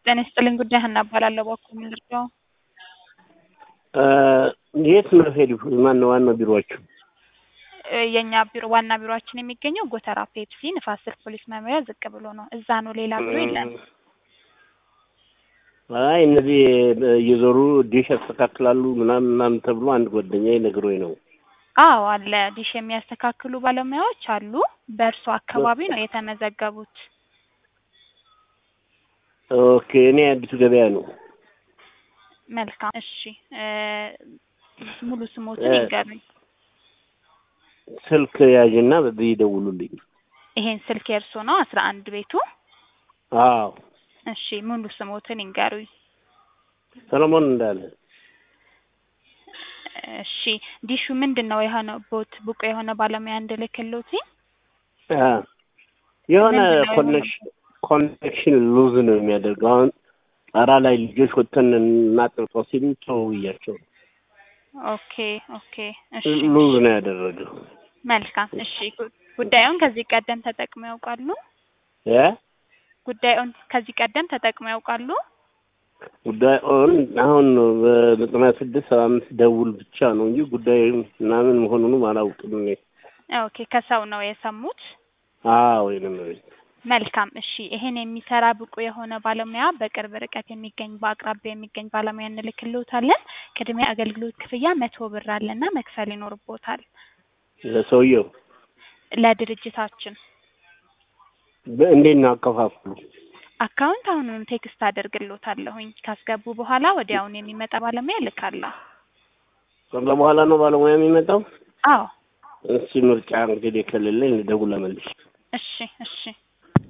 ጤና ይስጥልኝ ጉዳይ ሀና እባላለሁ። በኩል ምን ልርዳው? የት ነው ሄዱ? ማነው ዋናው ቢሮአችሁ? እ የእኛ ቢሮ ዋና ቢሮአችን የሚገኘው ጎተራ ፔፕሲ ንፋስ ስልክ ፖሊስ መምሪያ ዝቅ ብሎ ነው። እዛ ነው፣ ሌላ ቢሮ የለም። አይ እነዚህ እየዞሩ ዲሽ ያስተካክላሉ ምናምን ምናምን ተብሎ አንድ ጓደኛዬ ነግሮኝ ነው። አዎ አለ፣ ዲሽ የሚያስተካክሉ ባለሙያዎች አሉ። በእርሶ አካባቢ ነው የተመዘገቡት? ኦኬ እኔ አዲሱ ገበያ ነው። መልካም እሺ። እ ሙሉ ስሞትን ይንገሩኝ። ስልክ ያዥና በዚህ ይደውሉልኝ። ይሄን ስልክ የእርሶ ነው? አስራ አንድ ቤቱ? አዎ እሺ ሙሉ ስሞትን ይንገሩኝ። ሰለሞን እንዳለ። እሺ ዲሹ ምንድን ነው የሆነው? ቦት ብቁ የሆነ ባለሙያ እንድልክልዎት? አ የሆነ ምንድን ነው ኮኔክሽን ኮኔክሽን ሉዝ ነው የሚያደርገው። አሁን ጣራ ላይ ልጆች ወጥተን እናጥርጠው ሲሉ ተው ብያቸው ኦኬ ኦኬ እሺ ሉዝ ነው ያደረገው። መልካም እሺ ጉ- ጉዳዩን ከዚህ ቀደም ተጠቅመው ያውቃሉ? እ ጉዳዩን ከዚህ ቀደም ተጠቅመው ያውቃሉ? ጉዳዩን አሁን በዘጠና ስድስት ሰባ አምስት ደውል ብቻ ነው እንጂ ጉዳዩ ምናምን መሆኑንም አላውቅም እኔ። ኦኬ ከሰው ነው የሰሙት? አዎ ወይንም ቤት መልካም እሺ ይሄን የሚሰራ ብቁ የሆነ ባለሙያ በቅርብ ርቀት የሚገኝ በአቅራቢያ የሚገኝ ባለሙያ እንልክልዎታለን። ቅድሚያ አገልግሎት ክፍያ መቶ ብር አለና መክፈል ይኖርቦታል ለሰውየው ለድርጅታችን። እንዴት ነው አከፋፍሉ? አካውንት አሁኑኑ ቴክስት አደርግልዎታለሁኝ። ካስገቡ በኋላ ወዲያውኑ የሚመጣ ባለሙያ እልካለሁ። ከዛ በኋላ ነው ባለሙያ የሚመጣው። አዎ እሺ ምርጫ እንግዲህ ከሌለኝ ልደውል መልሽ። እሺ እሺ